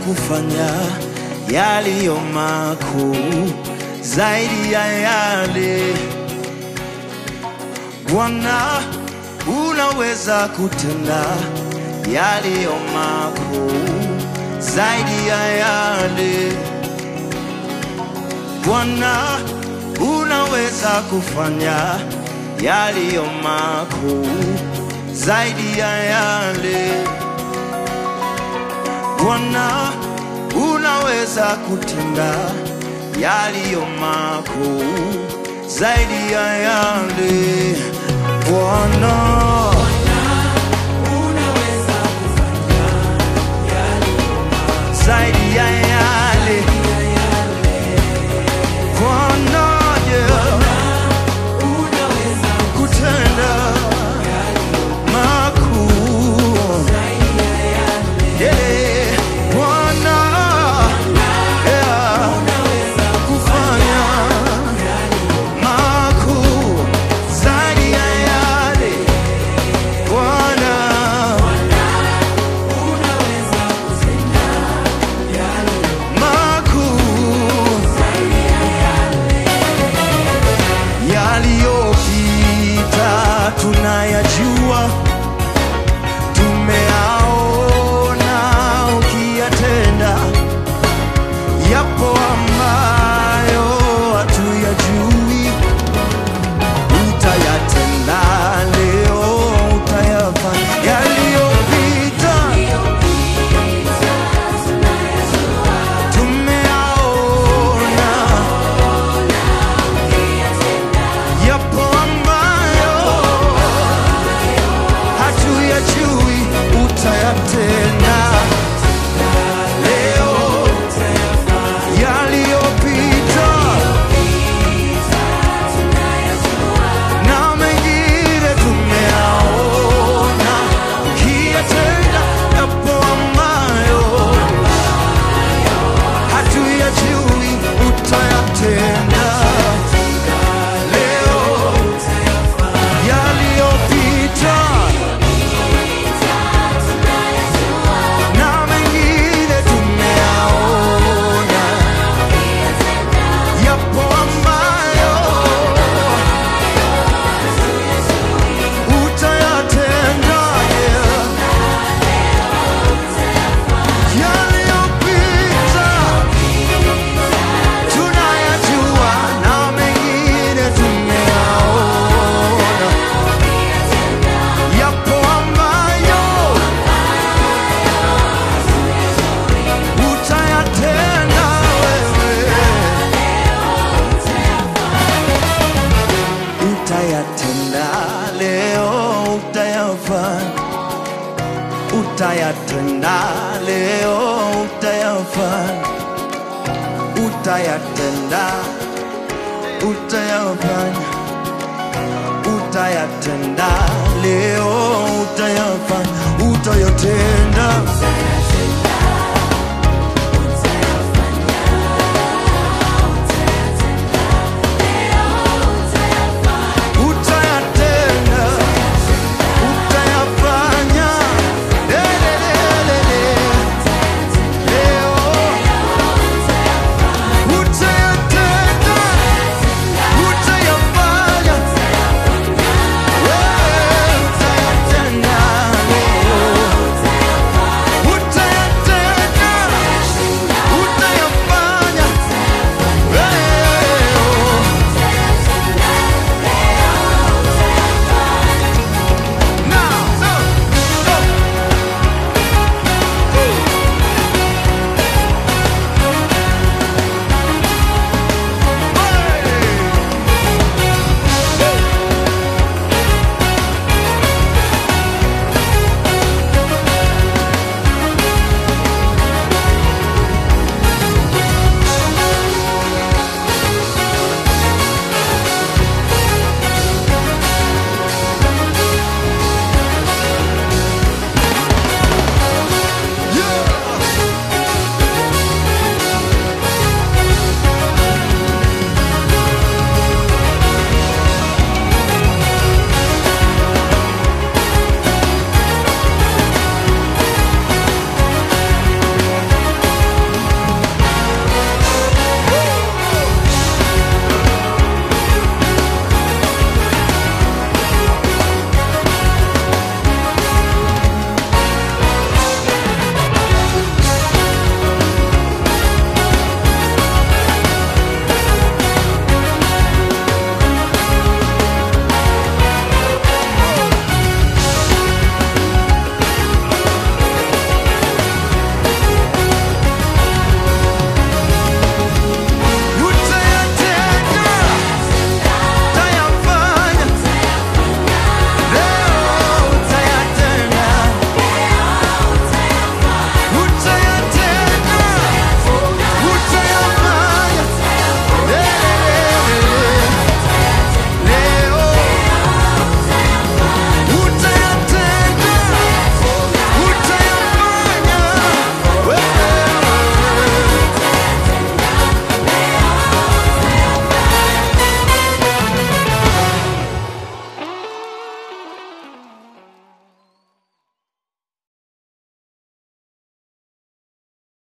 kufanya yaliyo makuu zaidi ya yale Bwana, unaweza kutenda yaliyo makuu zaidi ya yale Bwana, unaweza kufanya yaliyo makuu zaidi ya yale Bwana, unaweza kutenda yaliyo makuu zaidi ya yale Bwana. zaidi ya yale Bwana, yeah, kutenda makuu Yeah, Bwana, yeah, kufanya makuu zaidi ya yale Bwana makuu yaliyopita tunayajua, tumeaona ukiyatenda, yapo ambayo hatuyajui, utayatenda leo, utayafanya yaliyopita tumeaona yapo ambayo hatuyajui, utayatenda leo, yaliyopita na mengine tumeaona, ukiyatenda yapo ambayo hatuyajui, utayatenda leo yaliyopita na mengine tumeaona, yapo ambayo utayatenda yeah. yaliyopita tunayajua na mengine tumeaona, yapo ambayo utayatenda wewe, utayatenda leo, utayafanya, utayatenda leo, utayafanya utayatenda, utayafanya, utayatenda leo, utayafanya, utayatenda